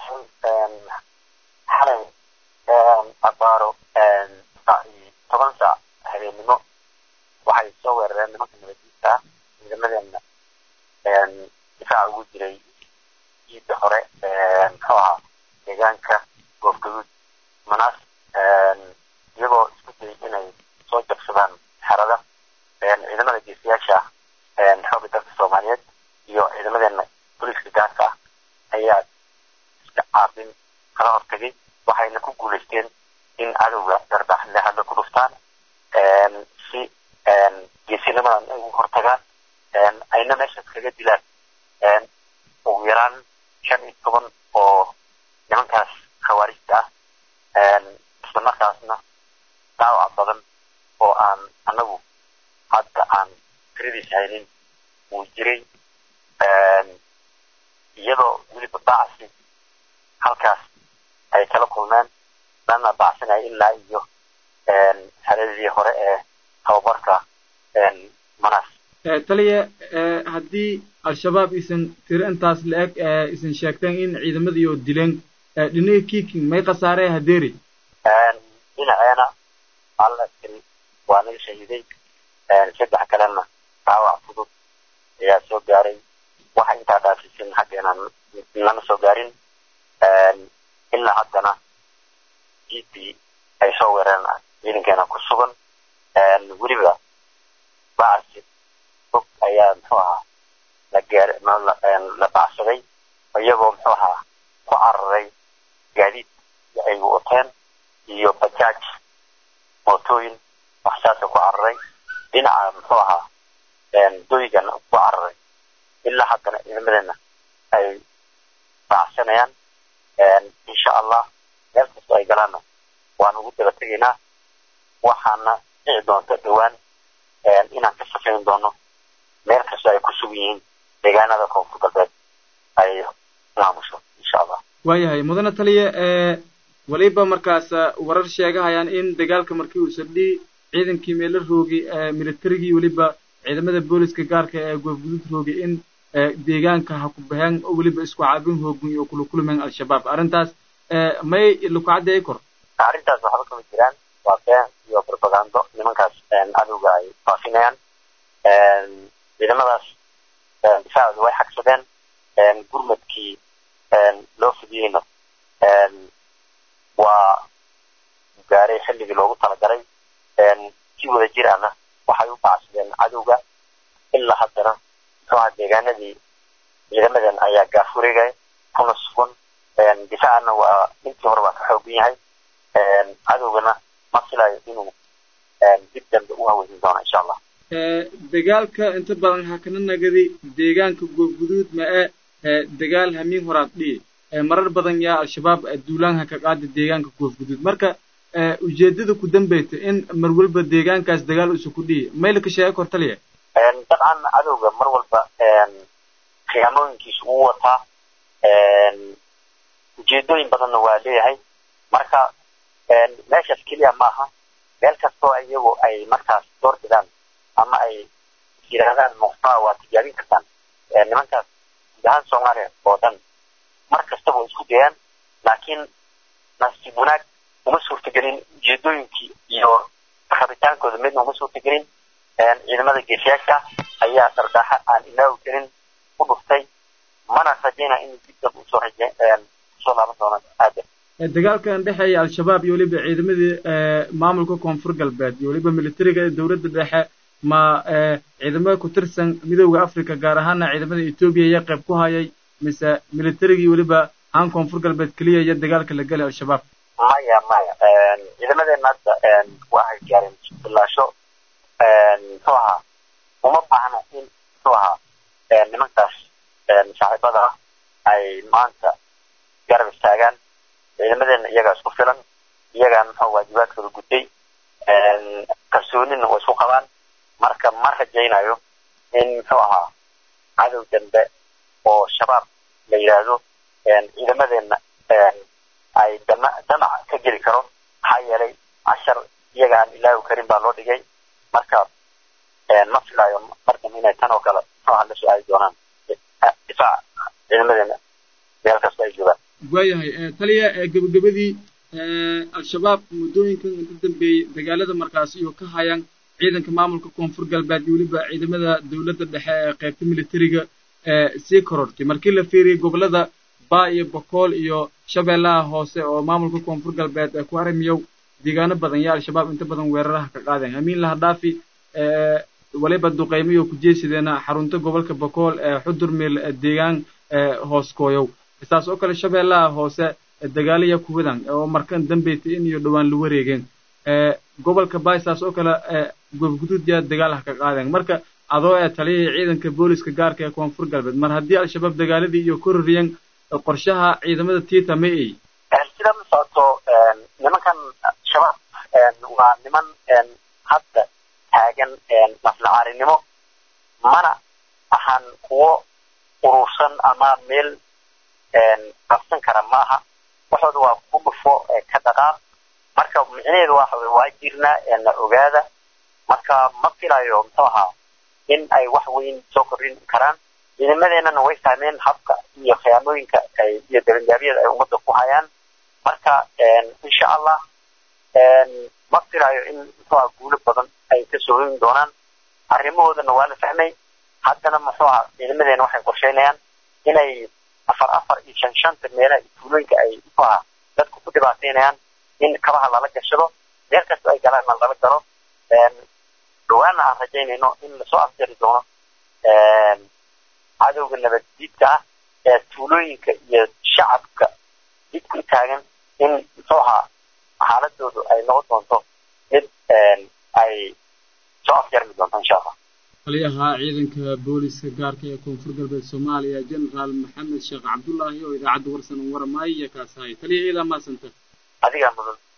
xalay abaaro toban saac habeennimo waxay soo weerareen nimanka nabadiisa ah ciidamadeena difaaca ugu jiray ciidda hore muxuu ahaa deegaanka goobgaduud manaas iyagoo isku dayay inay soo jabsadaan xerada ciidamada geesiyaasha xooga dalka soomaaliyeed iyo ciidamadeena booliiska gaarka ah ayaa iska caabin kala hortagay waxayna ku guulaysteen in cadowga dardaaxle hadda ku dhuftaan si geesinimadan ay ugu hortagaan ayna meeshaas kaga dilaan ugu yaraan shan iyo toban oo nimankaas khawaarijta ah isla markaasna dhaawac badan oo aan anagu hadda aan tiradiis haynin wuu jiray iyadoo weliba bacsi halkaas ay kala kulmeen lana bacsinaya ilaa iyo xeradii hore ee tababarka manaas taliya haddii al-shabaab isan tiro intaas la-eg isan sheegteen in ciidamadii oo dileen dhinaga kiiking may khasaaree hadeeri dhinaceena hal askari waa naga shahiiday saddex kalena dhaawac fudud ayaa soo gaaray waxa intaa dhaasisin xaggeena lama soo gaarin ilaa haddana jiidii ay soo weereen ciidankeena ku sugan weliba bacsi fog ayaa muxuu ahaa la gaar la bacsaday iyagoo muxuu ahaa ku cararay gaadiid ay wateen iyo bajaaj mootooyin waxsaasa ku cararay dhinaca muxuu ahaa doygana ku cararay ilaa haddana ciidamadeena ay baacsanayaan insha allah meel kastoo ay galaanna waan ugu daba tegaynaa waxaana dhici doonta dhowaan inaan ka safayn doono meel kastoo ay ku sugan yihiin deegaanada koonfur galbeed ay maamusho insha allah waayahay mudane taliya weliba markaas warar sheegahayaan in dagaalka markii uu sardhii ciidankii meelo roogay militarigii weliba ciidamada booliska gaarka ee goobgudud roogay in deegaanka ha ku baheen oo weliba isku caabin hoogun iyo kula kulmeen al-shabaab arrintaas may lakucaddi ay kor arrintaas waxba kama jiraan waa been iyo propagando nimankaas cadowga ay faafinayaan ciidamadaas difaacooda way xagsadeen gurmadkii loo fidiyeyna waa gaaray xilligii loogu talagalay si wada jir ahna waxay u bacsadeen cadowga ilaa haddana muxuuha deegaanadii ciidamadan ayaa gaafuregay kuna sugan difaacana waa intii hore waa ka xoogan yahay cadowgana ma filayo inuu dib dambe u haweysin doono insha allah dagaalka inta badan hakana nagadi deegaanka goobguduud ma e dagaal hamiin horaad dhihi marar badan yaa al-shabaab duulaanha ka qaada deegaanka goobguduud marka ujeedada ku dambeyta in mar walba deegaankaas dagaal usa ku dhihi maylka sheega kor taliya dabcan cadowga mar walba khiyaamooyinkiisu uu wataa ujeedooyin badanna waa leeyahay marka meeshaas keliya maaha meel kastoo iyagu ay markaas door bidaan ama ay yidhaahdaan muqtaa waa tijaabin kartaan nimankaas guud ahaan soomaaliya oo dhan mar kastaba way isku dayaan laakiin nasiib wanaag uma suurtagelin ujeedooyinkii iyo rabitaankooda midna uma suurtagelin ciidamada geesiyaasha ayaa dardaaxa aan ilaawi karin u dhuftay mana rajayna in dib dab usoo raje usoo laaban doonaan aadan dagaalkan dhexeeya al-shabaab iyo weliba ciidamadii maamulka koonfur galbeed iyo weliba militariga dowladda dhexe ma ciidamada ku tirsan midooda africa gaar ahaana ciidamada etoobiya iyo qayb ku hayay mise militarigii weliba haan koonfur galbeed keliya iyo dagaalka la gelay al-shabaab maya maya ciidamadeena hadda waxay gaareen bilaasho muxuu ahaa uma baahna in muxuu ahaa nimankaas saaxiibada ah ay maanta garab istaagaan ciidamadeena iyagaa isku filan iyagaa muxuu waajibaadkooda gutay kalsoonina way isku qabaan marka ma rajaynayo in muxuu ahaa cadow dambe oo shabaab la yidhaahdo ciidamadeena ay dama damac ka geli karo maxaa yeelay cashar iyaga aan ilaawi karin baa loo dhigay marka ma filayo mardan inay tan oo kale muxuu ahaa la soo aadi doonaan difaac ciidamadeena meel kasta ay joogaan waayahay taliya gebagabadii al-shabaab muddooyinkan inta dambeeyey dagaalada markaas iyo ka hayaan ciidanka maamulka koonfur galbeed iyo weliba ciidamada dowladda dhexe ee qaybta militariga sii korortay markii la fiiriyey gobollada baa iyo bokool iyo shabeellaha hoose oo maamulka koonfur galbeed ee ku haramiyow deegaano badan yaa al-shabaab inta badan weeraraha ka qaadeen amiin lahadhaafi waliba duqaymiyo ku jeesideena xarunta gobolka bokool ee xudur meel deegaan hooskooyow saas oo kale shabeellaha hoose dagaaliya kuwadan oo markan dambaytay in iyo dhowaan la wareegeen gobolka baay saas oo kale goobguduud yaa dagaal ha ka qaadeen marka adoo ee taliyahii ciidanka booliska gaarka ee koonfur galbeed mar haddii al-shabaab dagaaladii iyo kororiyeen qorshaha ciidamada tiita ma ey sida ma socoto nimankan shabaab waa niman hadda taagan maslacaarinimo mana ahan kuwo urursan ama meel qabsan kara ma aha waxooda waa ku dhufo ka dhaqaaq marka micnaheedu waxa wey waa jirnaa na ogaada marka ma filayo muxuu ahaa in ay wax weyn soo kordhin karaan ciidamadeenana way fahmeen habka iyo khiyaamooyinka iyo dabanjaabyada ay ummadda ku hayaan marka insha allah ma filayo in muxuu aha guulo badan ay kasoo hoyin doonaan arrimahoodana waa la fahmay haddana muxuu aha ciidamadeena waxay qorsheynayaan inay afar afar iyo shan shanta meelaha iyo tuulooyinka ay muxuu aha dadku ku dhibaateynayaan in kabaha lala gashado meel kasta ay galaanna lala galo dhawaana aan rajaynayno in lasoo afjari doono cadowga nabaddiidka ah ee tuulooyinka iyo shacabka dib ku taagan in muxuu ahaa xaaladoodu ay noqon doonto mid ay soo afjarmi doonto insha allah taliyaha ciidanka booliska gaarka ee koonfur galbeed soomaaliya generaal maxamed sheekh cabdullaahi oo idaacadda warsan waramaaya kaas ahay taliya ciidan maasanta adigaa mudan